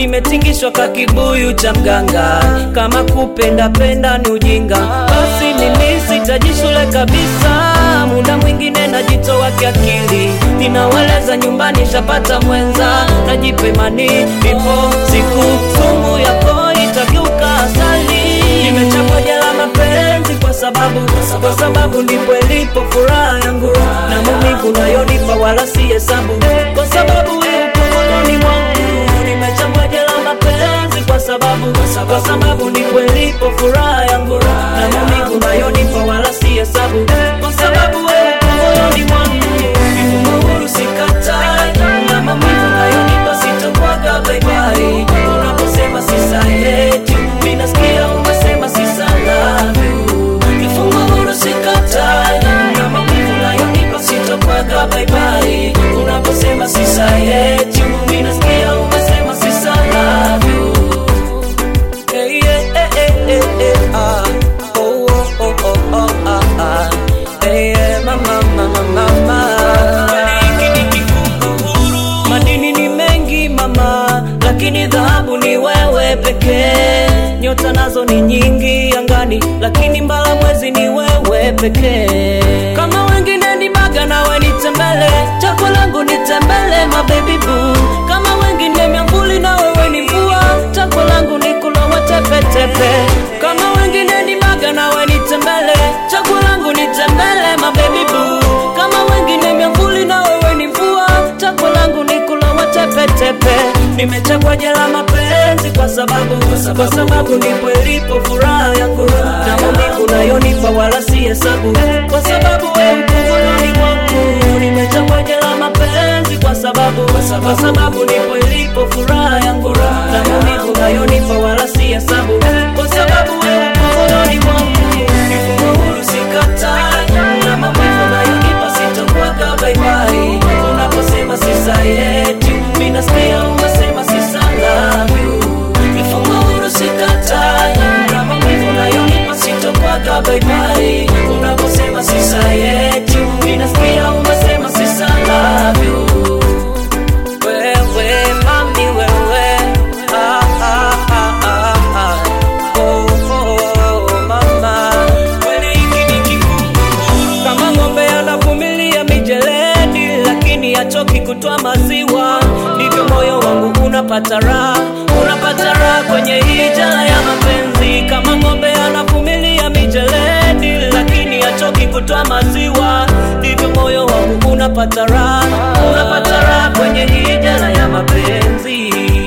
nimetingishwa ka kibuyu cha mganga kama kupenda penda ni ujinga basi mimi sitaji shule kabisa muda mwingine najitoa kiakili ninaweleza nyumbani shapata mwenza najipemani ipo siku sumu yako itageuka asali nimechapwa jela mapenzi kwa sababu kwa sababu ndipo ilipo furaha yangu na maumivu nayonipa wala si hesabu kwa sababu upo moyoni mwangu nimechapwa jela mapenzi kwa sababu kwa sababu ndipo ilipo furaha yangu na maumivu nayonipa wala si hesabu kwa sababu upo moyoni mwangu Nipo huru sikatai na maumivu nayonipa sitokwaga baibai unaposema sisaheti minasikia umesema sisalavu kifungo huru sikatai na maumivu nayonipa sitokwaga baibai unaposema sisaheti minasikia umesema sisalavu Hey, yeah, hey, hey, hey, hey, ah. Oh, oh, oh, oh, oh, ah, ah. Hey, yeah, mama, mama, mama. Madini ni mengi mama, lakini dhahabu ni wewe pekee. Nyota nazo ni nyingi angani, lakini mbala mwezi ni wewe pekee. Kama wengine ni baga, nawe ni tembele, chaguo langu ni tembele, my baby boo. Kama wengine miamvuli, na wewe ni mvua, chaguo langu ni kulowa tepetepe. Kama wengine ni baga, nawe ni tembele, chaguo langu ni tembele, my baby boo. Kama wengine miamvuli, na wewe ni mvua, chaguo langu ni kulowa tepetepe. Nimechagua jela mapenzi kwa sababu kwa sababu ndipo ilipo furaha yangu na maumivu nayonipa wala si hesabu kwa sababu wewe upo moyoni mwangu. Nimechagua jela mapenzi kwa sababu kwa sababu ndipo ilipo furaha yangu na maumivu nayonipa wala si hesabu kwa sababu wewe upo moyoni mwangu. Nipo huru sikatai na maumivu nayonipa sitokwaga baibai unaposema sisayeti mimi nasikia umesema sisalavyu kifungo huru sikatai na maumivu nayonipa sitokwaga baibai unaposema sisayeti mimi nasikia umesema sisalavyu wewe mami wewe ah, ah, ah, ah, ah. Oh, oh, mama kweli hiki ni kikunguru kama ng'ombe anavumilia mijeledi lakini hachoki kutoa maziwa ndivyo moyo wangu unapata raha unapata raha kwenye hii jala ya mapenzi kama ng'ombe anavumilia mijeledi lakini hachoki kutoa maziwa ndivyo moyo wangu unapata raha unapata raha kwenye hii jala ya mapenzi